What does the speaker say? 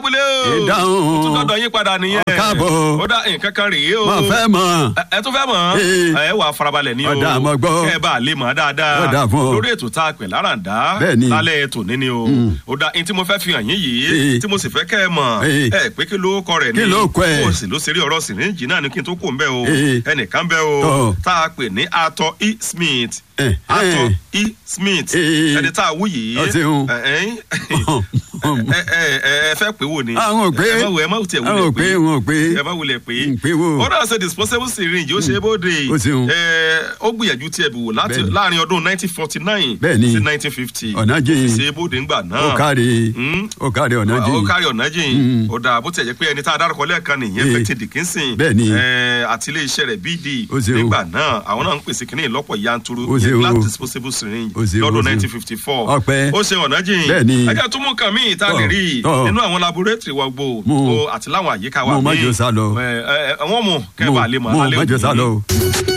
kúlé o Ìdáhùn. ó tún dọ́dọ̀ yín padà nìyẹn Ọ káàbọ̀. ó dá nǹkan kan rèé o mo fẹ́ mọ̀. ẹ ẹ tún fẹ́ mọ̀ Ee. ẹ wà farabalẹ̀ ní o Ọ̀dà, mo gbọ́. kẹ́ ẹ bá a lè mọ̀ dáadáa Ọ̀dà fún ọ. lórí ètò tá a pè láràndá Bẹ́ẹ̀ni. lálẹ́ ètò níní o ó dá ní tí mo fẹ́ fi hàn yín yìí Ee. tí mo sì fẹ́ kẹ́ ẹ mọ̀ Ee. ẹ pé kí ló kọ rẹ̀ ní Kí ló kọ ẹ̀? kó o sì ló ṣeré ọ̀rọ̀ sìríǹjì náà ní kí n tó kó ń bẹ́ o Ee. ẹnìkan bẹ́ o Tọ́. tá a pè ní atọ e smith Eh, atọ eh. e smith Ee. ẹni tá a wú yìí Ọ ṣeun. ẹ ẹ ẹ ẹ ẹ fẹ́ pé wò ni Àwọn ò pé. ẹ má wò ẹ má tiẹ̀ Àwọn ò wulẹ̀ pé, pé wọn ò pé. ẹ má wulẹ̀ pé ń pé wò. ó náà ṣe disposable syringe ó ṣe é bóde Ó ṣeun. ẹ ó gbìyànjú tiẹ̀ bù wò láti Bẹ́ẹ̀ni. láàrin ọdún nineteen forty nine Bẹ́ẹ̀ni. sí nineteen fifty Ọ̀nà jìn. ṣe é bóde ńgbà náà ó káre Mm. ó káre ọ̀nà ó jìn. kárí ọ̀nà jìn ó dáa bó tiẹ̀ jẹ́ pé ẹni tá a dárúkọ lẹ́ẹ̀kan nìyẹn Ee. Betty Dickinson Bẹ́ẹ̀ni. ẹ, àti ilé iṣẹ́ rẹ̀ BD Ó ṣeun. nígbà náà àwọn náà ń pèsè kínní ìlọ́pọ̀ yanturu Ó ṣeun. glass disposable syringe Ó ṣeun, ó lọ́dún ṣeun. nineteen fifty four Ọpẹ́. ó ṣe ọ̀nà jìn Bẹ́ẹ̀ni. ẹjẹ́ tó mú nǹkan míì tá a lè Tọ́, rí i tọ́. nínú àwọn laboratory wa gbò Mú. ó àti láwọn àyíká wa Mú, má míì. jẹ́ ó sá lọ. Ẹ, ẹ, ẹ, wọ́n mú kẹ́ ẹ bá lè mọ̀ Mú, alẹ́ má jẹ́ ó sá lọ o.